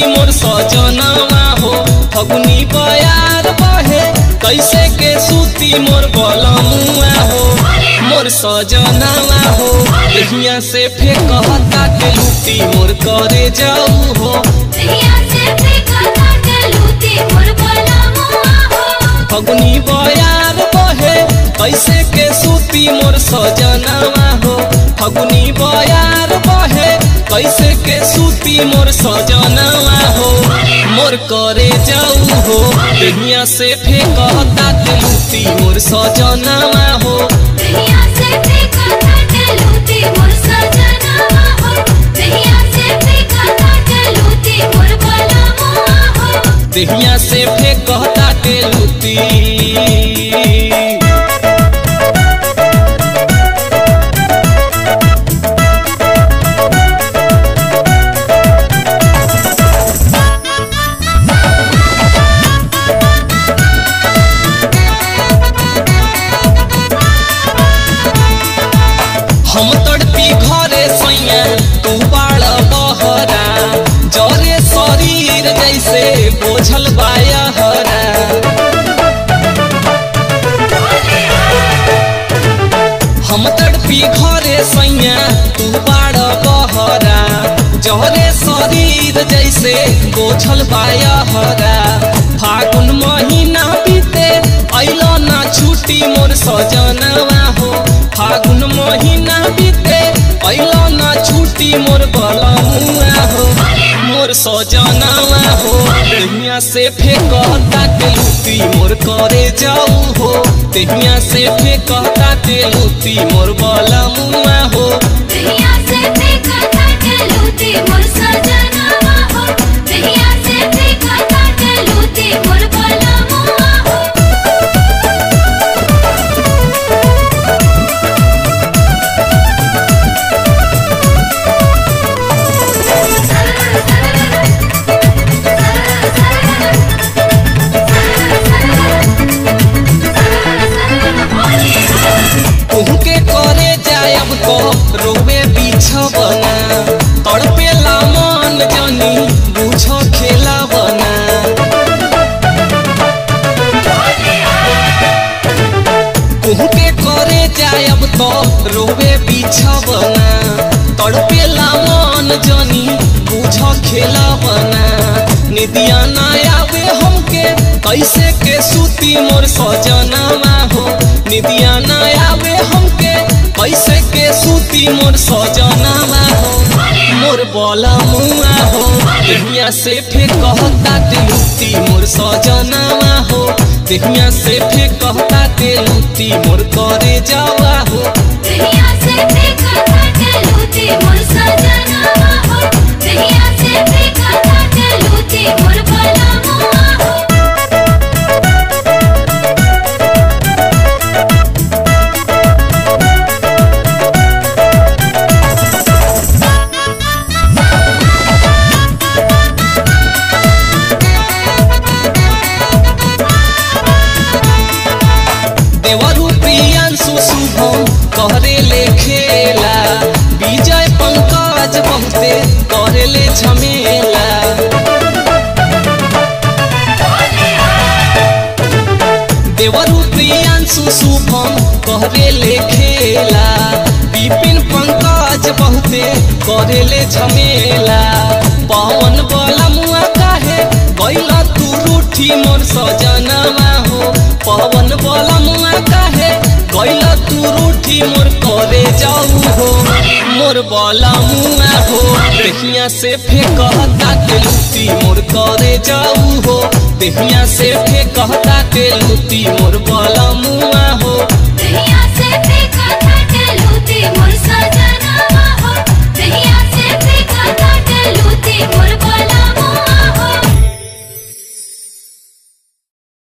मोर सजनवा हो फगुनी बयार बहे कैसे के सूती मोर बलमुआ हो मोर सजनवा हो देहिया से फेंकता के लूटी मोर करे जाऊ हो दहिया से फेंकता के लूटी मोर बलमुआ हो फगुनी बयार बहे कैसे के सूती मोर सजनवा हो फगुनी बयार बहे कैसे के सूती मोर सजनवा हो मोर करे जाऊ हो दुनिया से फेंकता के लूटी मोर सजनवा हो दहिया से फेंकता के लूटी मोर सजनवा हो दहिया से फेंकता के लूटी मोर बलमुआ हो देहिया से फेंकता के लूटी हम तड़पी घरे सैया तू बाड़ बहरा जरे शरीर जैसे बोझल बाया हरा हम तड़पी घरे सैया तू बाड़ बहरा जरे शरीर जैसे बोझल बाया हरा फागुन महीना बीते अइलो ना छुट्टी मोर सजनवा हो फागुन महीना बीते अइलो ना छुट्टी मोर बलमुआ हो मोर सजनवा हो देहिया से फेंकता के लूटी मोर करे जाऊ हो देहिया से फेंकता के लूटी मोर बलमुआ हो दहिया से फेंकता के लूटी मोर सजनवा हो दहिया से फेंकता के लूटी मोर बलमुआ हो तुहके करे जायब तो रोवे बिछबना तड़पे ला मन जनी बुझ खेला बना तुहके करे जायब तो रोवे बिछबना तड़पे ला मन जनी बुझ खेला बना निदिया ना आवे हमके कैसे के सूती मोर सजनवा हो निदिया ना आवे हमके कैसे के सूती मोर सजनवा हो मोर बला मुआ हो देहिया से फेंकता के लूटी मोर सजनवा हो देहिया से फेंकता के लूटी मोर करे जावा हो दहिया से फेंकता के लूटी मोर सजनवा हो दहिया से फेंकता के लूटी मोर बलमुआ हो देवरु प्रियांशु शुभम कहरे ले खेला विजय पंकज बहुते करे ले झमेला देवरु प्रियांशु शुभम कहरे ले खेला विपिन पंकज बहुते करे ले झमेला पवन बलमुआ काहे गैला तू रूठी मोर सजनवा हो पवन बलमुआ काहे गैला तू रूठी मोर करे जाऊ हो मोर बलमुआ हो देहिया से फेंकता के लूटी मोर करे जाऊ हो देहिया से फेंकता के लूटी मोर बलमुआ